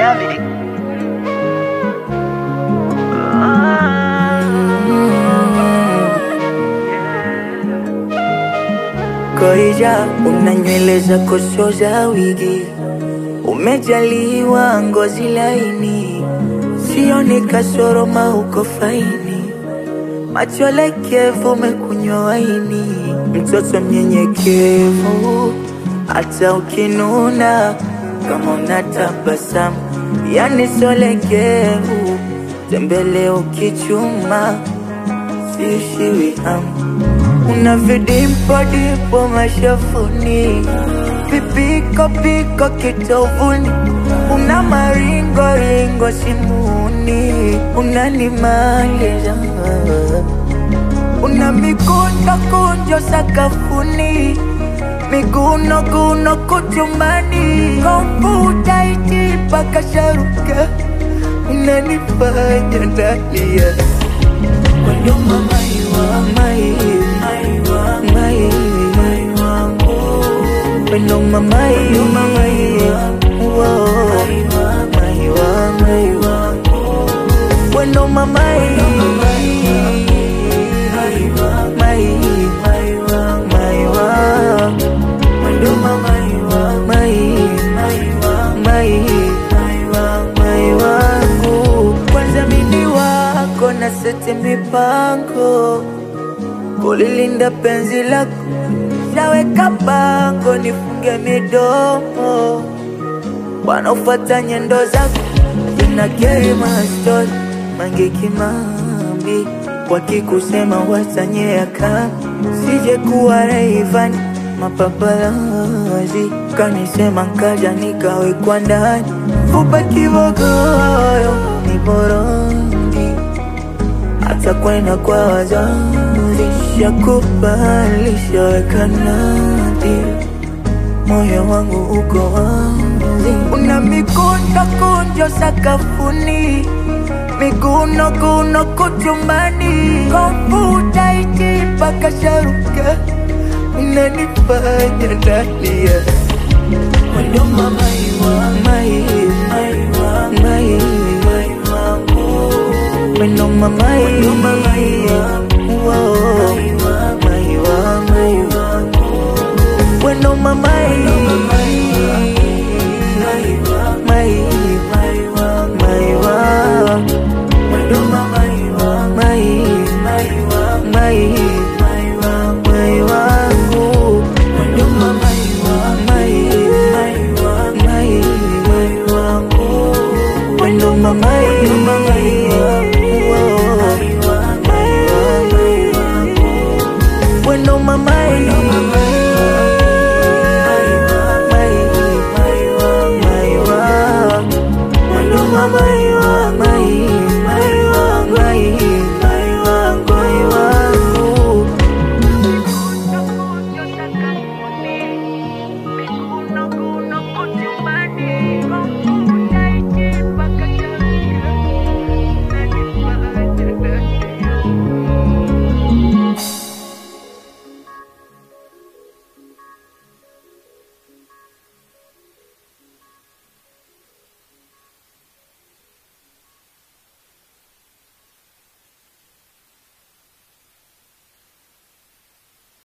David. Koija, una nywele za koso za wigi, umejaliwa ngozi laini, sioni kasoro mauko faini, macho lekevu, umekunywa waini, mtoto mnyenyekevu, hata ukinuna kama unatabasamu, yani solekevu, tembele ukichuma, siishiwi hamu una vidimpo dimpo mashafuni, vipiko piko kitovuni, una maringo ringo simuni, unanimaliza una mikunjo kunjo sakafuni, miguno guno kuchumbani, komputa iti paka sharuka, unanifanya nalia Wendo mama iwa mai mai mai wangu Wendo mama iwa mai wo mai wa mai wangu Wendo mama iwa mai mai mai wa Wendo mama iwa mai mai mai wangu Kwanza mimi wako na seti mipango kulilinda penzi lako, shaweka bango nifunge midomo, wanaofuata nyendo zako jina kerima stori mange kimambi, wakikusema wasanyea kama sije kuwa Rayvanny mapapalazi kanisema nkaja nikawekwa ndani fupa kibogoyo ni borongi hata kwenda kwa wazazi shakubali shaweka nadi moyo wangu uko wazi una mikunjo kunjo sakafuni miguno guno kuchumbani komputa iti paka sharuka unanifanya nalia